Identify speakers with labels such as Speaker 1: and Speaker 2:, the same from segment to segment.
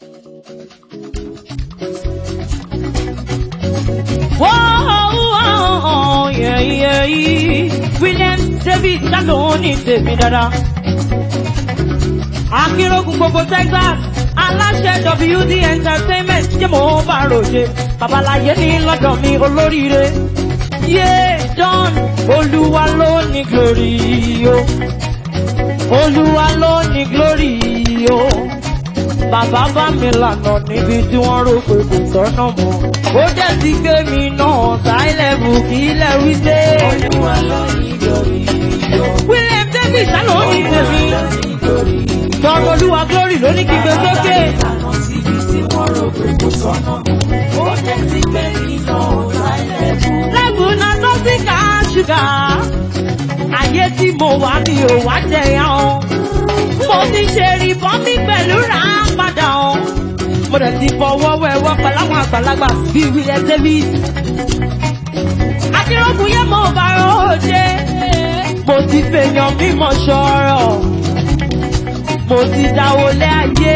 Speaker 1: Whoa, yeah, yeah, yeah. William David Shalom ní tèmi dáadáa. Akínrógun gbogbo Texas, aláṣẹ WD Entertainment ṣé mo bá ròde. Babaláyé ní lọ́dọ̀ mi olóríire. Yé John Olúwa ló ní glory o. Olúwa ló ní glory o. Bàbá bá mi lànà níbi tí wọ́n rò pé kò sọ́nà mọ́. Ó jẹ́ ti gbé mi náà sáìlẹ̀bù kí ilẹ̀ wí dé.
Speaker 2: Olúwa ló ní glory o.
Speaker 1: William David ṣáná ní tèmi.
Speaker 2: Olúwa ló ní glory o.
Speaker 1: Tọ́rọ Olúwa glory ló ní kí gbé sókè.
Speaker 2: Ìlànà síbi tí wọ́n rò pé kò sọ́nà. Ó jẹ́ ti gbé iná sáìlẹ̀ fún.
Speaker 1: Lẹ́bùn náà tó sí ká ṣúgà. Ayé tí mo wà ní ò wá jẹyàn o. Mo ti ṣe ìbọn mi pẹ̀lú rà á padà o. Mo dẹ̀ ti fọwọ́ wẹ̀wọ́ pẹ̀láwọn àgbàlagbà bíi William David. Akérògùn yẹn mo bá ròde. Mo ti fèèyàn mímọ̀ ṣọ̀rọ̀. Mo ti dáwọlé ayé.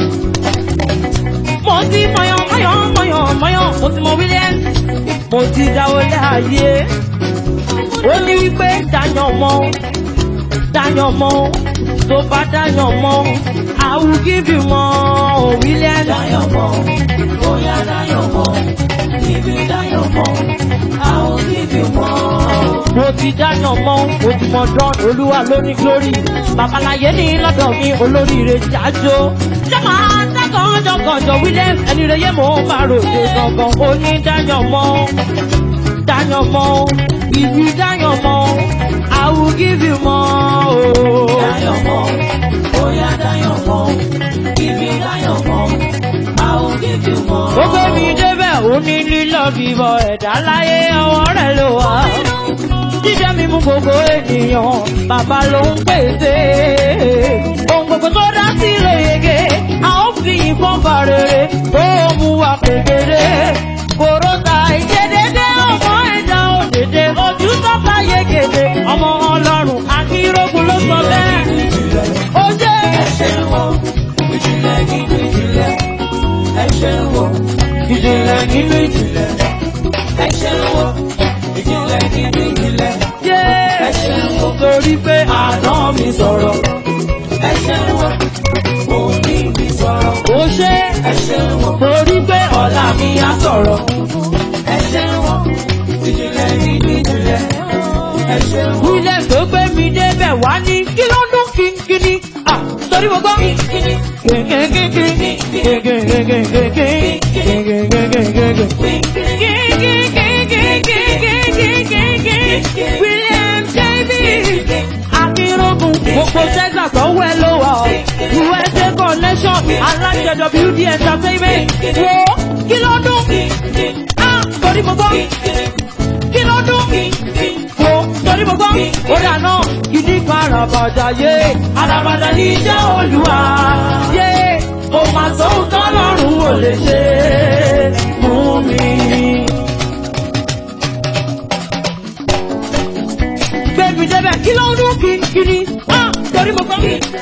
Speaker 1: Mo ti mọ̀yàn mọ̀yàn mọ̀yàn mọ̀yàn. Mo ti mọ Williams. Mo ti dáwọlé ayé. Ó ní wípé dáyàn mọ́. Dáyàn mọ́. Tó bá dáyàn mọ́. I will give you more Williams.
Speaker 2: Dáyọ̀ mọ́, bóyá dáyọ̀ mọ́. Ibi dáyọ̀ mọ́, I will give you more.
Speaker 1: mo ti dáná mọ́ mo ti mọ dán olúwa ló ní glory babaláyé ní lọ́dọ̀ mi olóríire jájó jọ́mọ́ dákọ̀ọ́jọ́kọ̀ọ́jọ́ william ẹni rẹ̀ yé mo bá ròde gangan ó ní dáyàn mọ́ dáyàn mọ́ ìlú dáyàn mọ́ i will give you more.
Speaker 2: Dáyọ̀ mọ́, bóyá dáyọ̀ mọ́. Ibi dáyọ̀ mọ́, I will give you more.
Speaker 1: ó gbé mi débẹ̀ ó ní lílọ bíbọ̀ ẹ̀dá láyé ọwọ́ rẹ̀ ló wà. jíjẹ mímú gbogbo ènìyàn bàbá ló ń pèsè. ohun gbogbo tó dá sí ló yege a ó fi ìfọ́n bá rere tó mú wa kékeré. kòrótà ìṣedédé ọmọ ẹ̀dá òdèdè ojú tọ́ka yegede ọmọ ọlọ́run akínrógun ló sọ bẹ́ẹ̀. ó jẹ́
Speaker 2: Ẹ ṣeun o, ìjìnlẹ̀ nínú ìjìnlẹ̀. Ẹ ṣeun o,
Speaker 1: ìjìnlẹ̀ nínú ìjìnlẹ̀.
Speaker 2: ẹ ṣeun o, ìjìnlẹ̀ nínú ìjìnlẹ̀.
Speaker 1: Ẹ ṣeun torí pé àná mi sọ̀rọ̀.
Speaker 2: Ẹ ṣeun o, òní mi sọ̀rọ̀.
Speaker 1: Ó ṣe
Speaker 2: Ẹ ṣeun o,
Speaker 1: torí pé ọ̀la mi á sọ̀rọ̀.
Speaker 2: ẹ ṣeun o, ìjìnlẹ̀ nínú ìjìnlẹ̀. Ẹ ṣeun o,
Speaker 1: William tó gbé mi débẹ̀ wá ní kí ló dún kínkínní. À torí mo gbọ́. William David Akínrógun gbogbo Texas tó wẹ̀ ló wà ọ́. USA connection aláṣẹ WD entertainment wo kí ló dún? Ah torí mo gbọ́ kí ló dún? Wo torí mo gbọ́? Ó dà náà ìdí kan àràbàdà yé àràbàdà ní iṣẹ́ olúwa yé o máa sọ ohun tọ́lọ́run ò lè ṣe fún mi. Gbẹ̀mí débẹ̀ kí ló dún kínkínní? Ah torí mo gbọ́.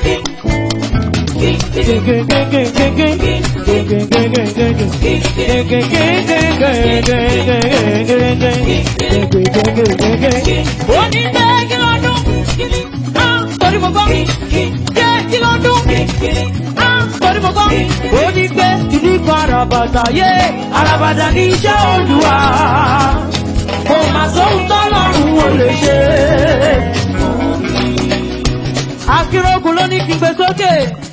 Speaker 1: Ó ní bẹ́ẹ̀ kí ló dún? Ah, torí mo gbọ́. Jẹ́ kí ló dún? Ah, torí mo gbọ́. Ó ní pé ìdí kan àràbàtà yé àràbàtà ní iṣẹ́ olúwa. Kò mà sóhun tọ́lọ́run ò lè ṣe. Akínrógun ló ní kí n gbé sókè.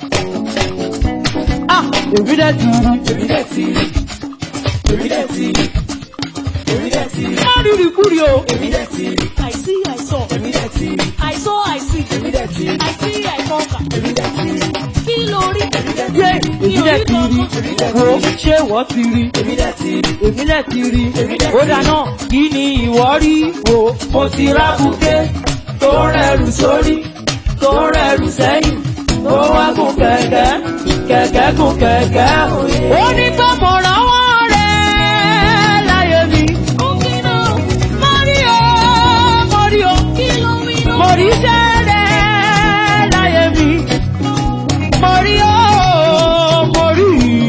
Speaker 1: Ah, èmi dẹ̀ ti rí.
Speaker 2: èmi dẹ̀ ti rí. Èmi dẹ̀ ti rí. Èmi dẹ̀ ti rí.
Speaker 1: Má rírì kúrì o.
Speaker 2: Èmi dẹ̀ ti rí.
Speaker 3: I see, I saw.
Speaker 2: Èmi dẹ̀ ti rí.
Speaker 3: I saw, I see.
Speaker 2: Èmi dẹ̀ ti rí.
Speaker 3: I see, I conquer.
Speaker 2: Èmi dẹ̀ ti rí.
Speaker 3: Kí ló rí?
Speaker 1: Yé, èmi dẹ̀ ti rí. Wo ṣé wọ́n ti rí?
Speaker 2: Èmi dẹ̀ ti rí.
Speaker 1: èmi lẹ̀ ti rí ó dáná kí ni ìwọ rí wo mo ti rábùké tó rẹrù sórí tó rẹrù sẹ́yìn tó wá gùn kẹ̀kẹ́ kẹ̀kẹ́ gùn kẹ̀kẹ́ ó ní tó mo rànwọ́ rẹ̀ láyé mi
Speaker 3: Ó kí ló?
Speaker 1: mo rí o mo rí o
Speaker 3: Kí ló wí ló?
Speaker 1: mo rí iṣẹ́ rẹ̀ láyé mi mo rí o mo rí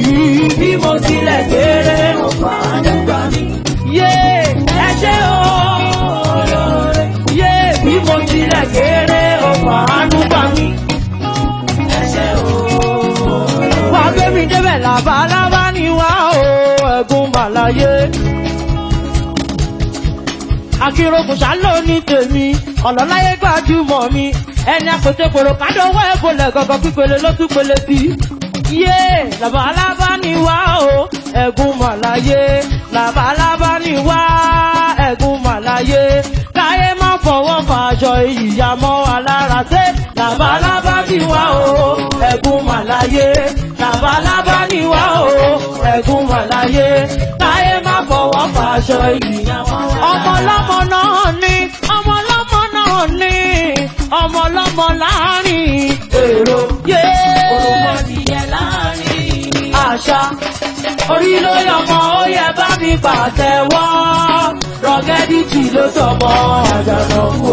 Speaker 1: làbálábá ni wá o ẹ̀gún màláyé. akérògùn ṣáló ní tèmi ọ̀lọ́láyé gbajúmọ̀ mi ẹni àpètèpèrò kádọ́wọ́ ẹ̀bọ̀lẹ̀ gọ́gọ́ pípele ló tún pele sí. yé làbálábá ni wá o ẹ̀gún màláyé làbálábá ni wá ẹ̀gún màláyé káyé má fọwọ́ fàjọ ìyá mọ́ wa lára ṣe làbálábá ni wá o ẹ̀gún màláyé làbálábá ni wá o ẹ̀gún màláyé káyé má fọwọ́ fàjọ ìyá mọ́ wa lára. ọmọ ọlọ́mọ náà ní ọmọ ọlọ́mọ náà ní ọmọ ọlọ́mọ láàrin èrò yé
Speaker 2: Òròmọdìyẹ láàrin.
Speaker 1: àṣà orí ló yọmọ ó yẹ bá mi pàtẹ́wọ́ rọgẹ́dìtì ló sọmọ àjànà kó.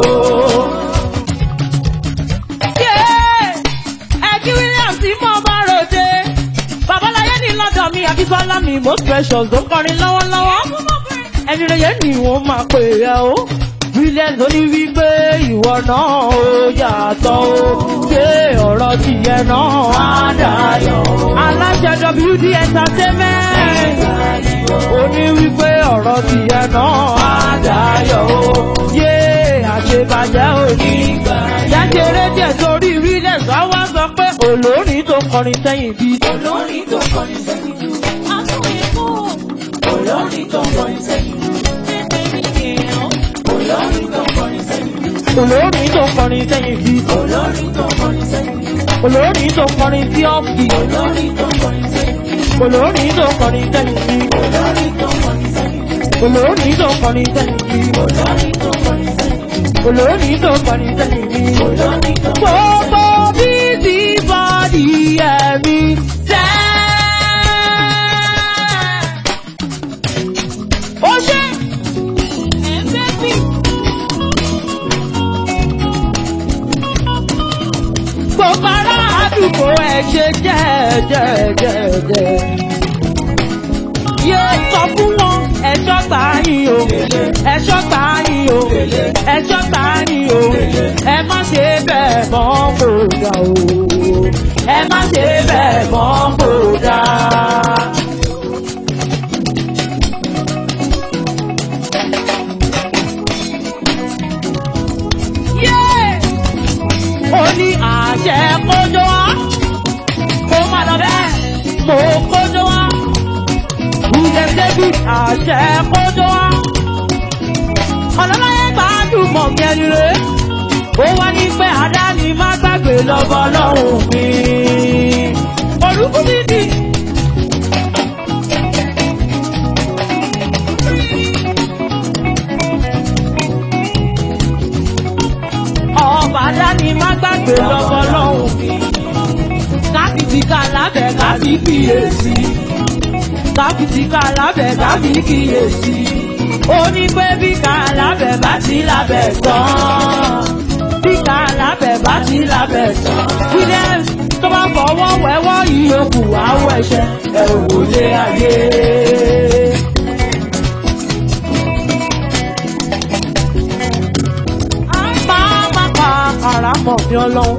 Speaker 1: ẹ̀kí williams tí mo bá ròde babaláyé ní lọ́dọ̀ mi àbísọ́lá mi most precious ló kọrin lọ́wọ́lọ́wọ́ ẹni rẹ̀ yẹn ni wọ́n máa pè é o williams ó ní wípé ìwọ náà ó yàtọ̀ ó gbé ọ̀rọ̀ tìyẹ náà á dayọ̀ aláṣẹ wd entertainment ó ní wípé ọ̀rọ̀ tìyẹ náà á dayọ̀ ó yé àṣebàjẹ́ òní jẹ́jẹ́rẹ́ díẹ̀ sórí williams á wá sọ pé olórin tó kọrin sẹ́yìn bíi
Speaker 2: Olórin tó kọrin sẹ́yìn jù.
Speaker 3: Àtúnyẹ̀ kú.
Speaker 2: Olórin tó kọrin sẹ́yìn jù. Olórin tó kọrin sẹ́yìn jù.
Speaker 1: olórin tó kọrin sẹ́yìn bíi
Speaker 2: Olórin tó kọrin sẹ́yìn jù.
Speaker 1: olórin tó kọrin sí ọ́fì
Speaker 2: Olórin tó kọrin sẹ́yìn jù.
Speaker 1: olórin tó kọrin sẹ́yìn bíi
Speaker 2: Olórin tó kọrin sẹ́yìn jù.
Speaker 1: olórin tó kọrin sẹ́yìn bíi
Speaker 2: Olórin tó kọrin sẹ́yìn jù.
Speaker 1: olórin tó kọrin sẹ́yìn bíi.
Speaker 2: Olórin tó kọrin
Speaker 1: gbogbo bíbí bọ́dì ẹ̀mí sẹ́. ó ṣe
Speaker 3: Ẹ̀fẹ́ bí.
Speaker 1: gbogbo ará àdúgbò ẹ̀ ṣe jẹ́ẹ̀jẹ́ẹ̀jẹ́. yé sọ fún wọn ẹ̀ṣọ́ gbà yín o ẹ̀ṣọ́ gbà yín o ẹ̀ṣọ́ gbà yín o ẹ má ṣe bẹ́ẹ̀ mọ́ kó dà o ẹ má ṣe bẹ́ẹ̀ mọ́ kó dà. ó ní àṣẹ kójó wá kó má lọ bẹ́ẹ̀ mo kójó wá william david àṣẹ kójó wá ọlọ́láyé gbàdúmọ̀ kẹrin rẹ̀ ó wá ní pé àdáni má gbàgbé lọ́bọ̀ lọ́hùn mi olùkú dídì. ọba àdáni má gbàgbé lọ́bọ̀ lọ́hùn mi káfíìsì ká lábẹ́ káfí kíyèsí káfíìsì ká lábẹ́ káfí kíyèsí ó ní pé bí ká lábẹ́ bá ti lábẹ́ tán bí ká lábẹ́ bá ti lábẹ́ tán williams tó bá fọwọ́ wẹ́wọ́ ìyókù àwọ̀ ẹ̀ṣẹ̀ ẹ̀ wò lé ayé. máa má pa ara mọ̀ ní ọlọ́run.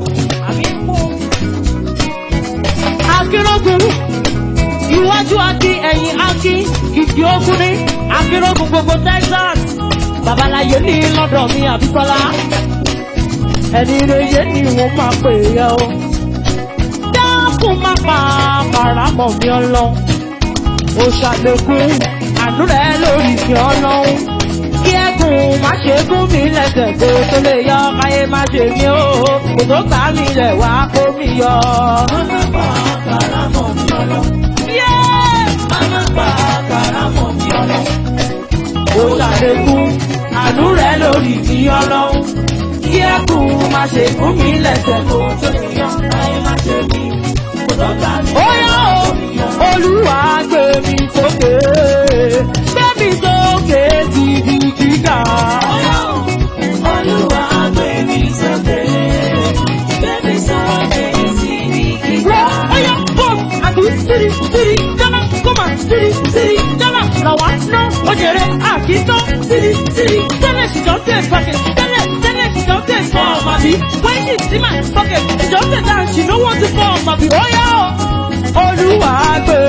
Speaker 1: akérògùn iwájú akí ẹ̀yìn akí kìkì ogun ní akérògùn gbogbo texas babaláyé ní lọ́dọ̀ mi àbíkọ́lá ẹni reye ni wọ́n máa pè é o dákun má pa ara mọ̀ ní ọlọ́run ó ṣàlékún àánú rẹ̀ lórí mi ọlọ́run kí ẹkùn má ṣe gún mi lẹ́sẹ̀ kó tó lè yọ káyé má ṣe mí o kò tó ká mi lẹ̀ wá kó mi yọ.
Speaker 2: Mama pa karamọ̀ mi ọlọ́.
Speaker 1: Yeah!
Speaker 2: Mama pa karamọ̀ mi ọlọ́.
Speaker 1: ó ṣàlékún àánú rẹ̀ lórí mi ọlọ́run kí ẹkùn má ṣe gún mi lẹ́sẹ̀ kó tó lè yọ káyé má ṣe mí.
Speaker 2: Kò tó ká mi
Speaker 1: ó yọ o olúwa gbé mi sókè gbé mi sókè síbi gíga.
Speaker 2: Olúwa gbé mi sókè. Gbé mi sókè síbi gíga.
Speaker 1: Wọ́n ọyọ bọ́ọ̀m àbí sírí sírí jọ́nà kọ́mà sírí sírí jọ́nà làwa ná ojèrè àkítọ́ sírí sírí tẹ́lẹ̀ ṣìjọ́ tẹ̀ pàkẹ́ tẹ́lẹ̀ tẹ́lẹ̀ ṣìjọ́ tẹ̀ fọ́ọ̀mù àbí wẹ́ẹ̀dì sí máa pàkẹ́ ṣìjọ́ tẹ̀ dáhùn ṣì lówó ti fọ́ọ̀mù àbí ó yá o. Olúwa gbé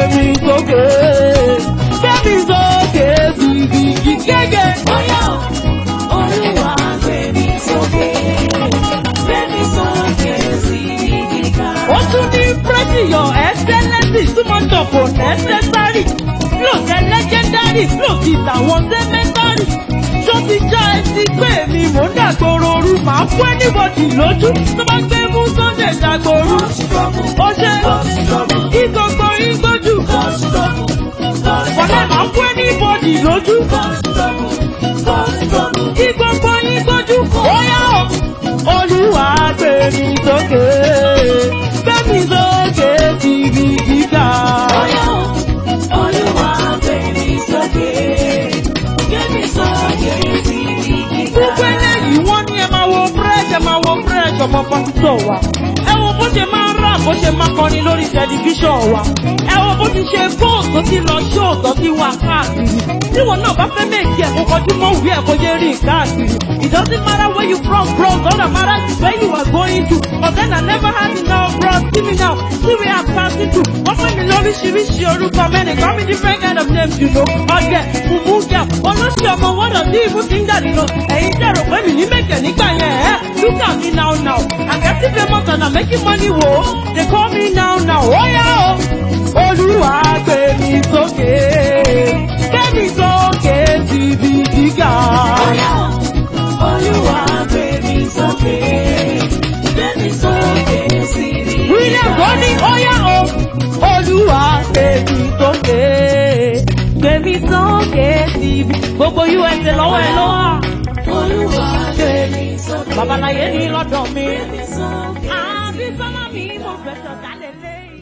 Speaker 1: àtàwọn sẹ́mẹ́tọ́rì tó ti já etí pé mi mò ń dàgbòrò ooru màá fún ẹnìbọ̀dì lójú tó bá gbé mú sunday dàgbòrò ó ṣe kí gbogbo yín gbójú wọlé màá fún ẹnìbọ̀dì lójú kí gbogbo yín gbójú ó yá o olúwa gbé mi sókè gbé mi sókè síbi gíga. gbogbo eléyìí wọ́n ní ẹ máa wo fresh ẹ máa wo fresh ọmọ pásítọ̀ wa. ẹ wo bó ṣe máa ń rà bó ṣe máa kọrin lórí tẹlifíṣàn wa. ẹ wo bó ti ṣe góòtù tó ti lọ ṣó tó ti wà káàkiri. tíwọ̀n náà bá fẹ́ méjì ẹ̀ kó kọjú mọ́ òwe ẹ̀ kó yé rìn káàkiri. it doesn't matter where you from bro doesn't matter where you are going to. but then I never had enough bro see me now see where I'm passing through. wọ́n pè mí lóríṣiríṣi orúkọ mẹ́rin call me different kind of names you know. ọ̀gẹ̀ mùmúgà olóṣì ọmọ wọ́dọ̀ tí ibú ti ń jáde lọ. ẹ̀yin tẹ̀ rò pé mi ní mẹ́kẹ̀ nígbà yẹn ẹ̀ look at me now now. I'm getting famous and I'm making money wo. they call me now now. ó yá o. olúwa gbé mi sókè. gbé mi sókè síbi gíga. William Goni ó yá o. olúwa gbé mi sókè. gbé mi sókè síbi. gbogbo usa lọ́wọ́ ẹ ló wà. babaláyé ní lọ́dọ̀ mi. àbí sọ́lá mi mo fẹ́ sọ̀kalẹ̀ lé.